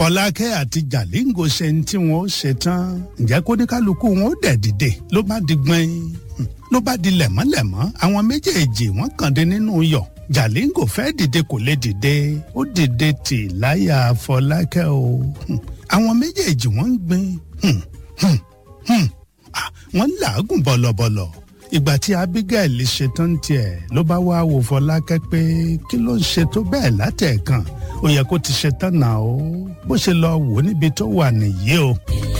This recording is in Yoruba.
fọlákẹ́ àti jàlíngò ṣe ní tí wọ́n ó ṣe tán ǹjẹ́ kó ní kálukú wọn ó dẹ̀ dìde ló bá di gbọ́n ló bá di lẹ̀mọ́lẹ̀mọ́ àwọn méjèèjì wọ́n kàn dé nínú yọ̀ jàlíngò fẹ́ dìde kò lè dìde ó dìde tì láyà fọlákẹ́ o àwọn méjèèjì wọ́n ń gbin wọ́n ń làágùn bọ̀lọ̀bọ̀lọ̀ ìgbà tí abigail ṣetán tiẹ̀ ló bá wá wò fọlákẹ́ pé kí ló ń ṣe tó bẹ́ẹ̀ látẹ̀ẹ̀kan ó yẹ kó ti ṣetán náà o bó ṣe lọ wò níbi tó wà nìyí o.